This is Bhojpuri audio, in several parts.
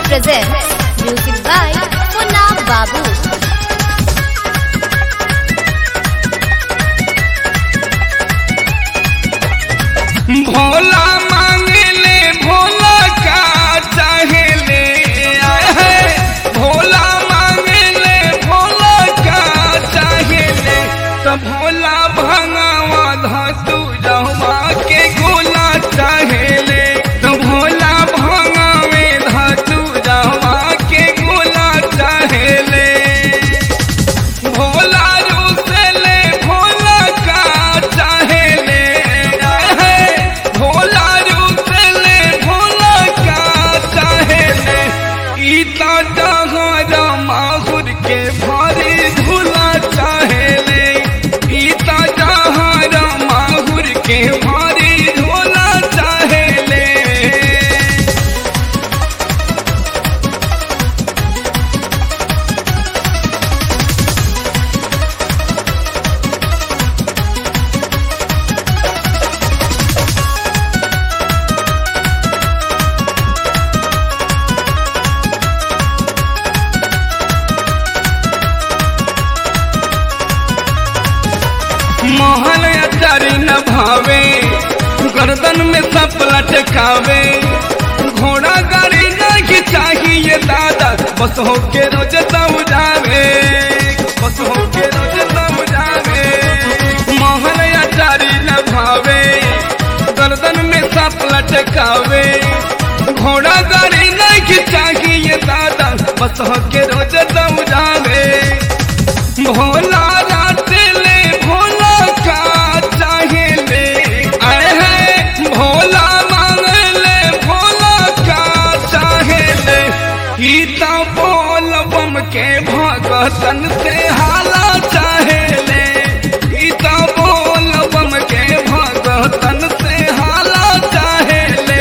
presents music by Munna Babu. Bhola मांगले भोला का चाहेले आए है भोला मांगले भोला का चाहेले तो भोला भंगावा धातु जहवा के गोला चाहेले तो भोला भंगावे धातु जहवा के गोला चाहेले भोला रूसले भोला का चाहेले है भोला रूसले भोला का चाहेले गीता जहारा माहुर के भारी झूला चाहेले गीता जहारा माहुर के भारी झूला चाहेले मोहन अचारी न भावे गर्दन में सब लटकावे घोड़ा गाड़ी नहीं चाहिए दादा बस हो के रोज समझावे बस हो के रोज समझावे मोहन अचारी न भावे गर्दन में सब लटकावे घोड़ा गाड़ी नहीं चाहिए दादा बस हो के रोज समझावे भोला रातले भोला का चाहेले आए है भोला मांगले भोला का चाहेले गीता बोल बम के भगतन से हाला चाहेले गीता बोल बम के भगतन से हाला चाहेले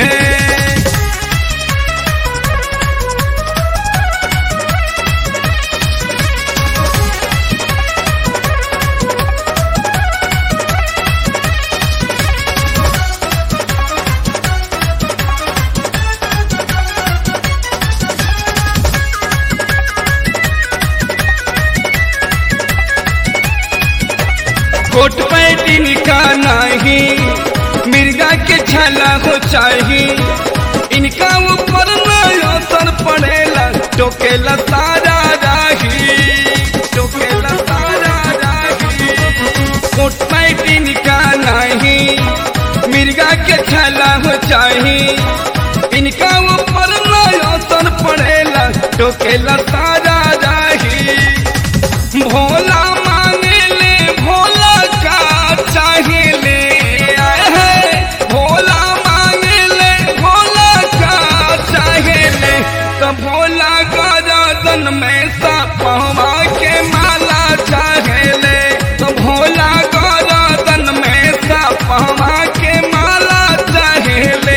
कोट पैटिन का नहीं मिर्गा के छला हो चाही इनका ऊपर नया असर पड़ेला टोकेला सारा राही टोकेला सारा राही कोट पैटिन का नहीं मिर्गा के छला हो चाही इनका ऊपर नया असर पड़ेला टोकेला सारा राही भोला मांगले भोला का चाहेले आए है भोला मांगले भोला का चाहेले तो भोला गरदन में सपवा के माला चाहेले तो भोला गरदन में सपवा के माला चाहेले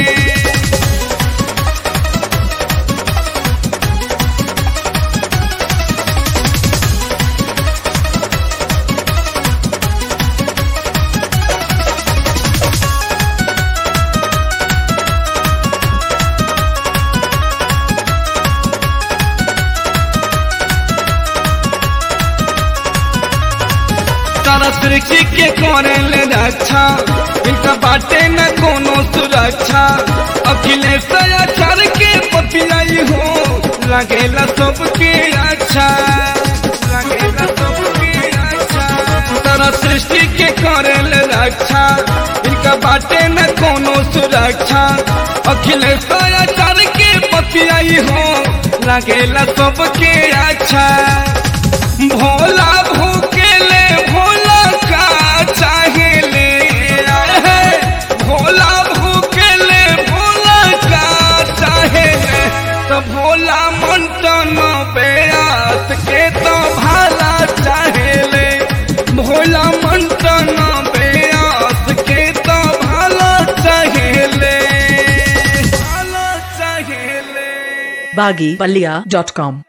तारा सृष्टि के करेले रक्षा इनका बाटे न कोनो सुरक्षा अखिलेश आचार के पपिलाई हो लगेला सबके अच्छा लगेला सबके अच्छा तारा सृष्टि के करेले रक्षा इनका बाटे न कोनो सुरक्षा अखिलेश आचार के पपिलाई हो लगेला सबके अच्छा भोला भूकेले भोला का चाहेले आए है भोला भूकेले भोला का चाहेले तो भोला मंटन बेयास के तो भाला चाहेले भोला मंटन बेयास के तो भाला चाहेले भाला चाहेले baggypalia.com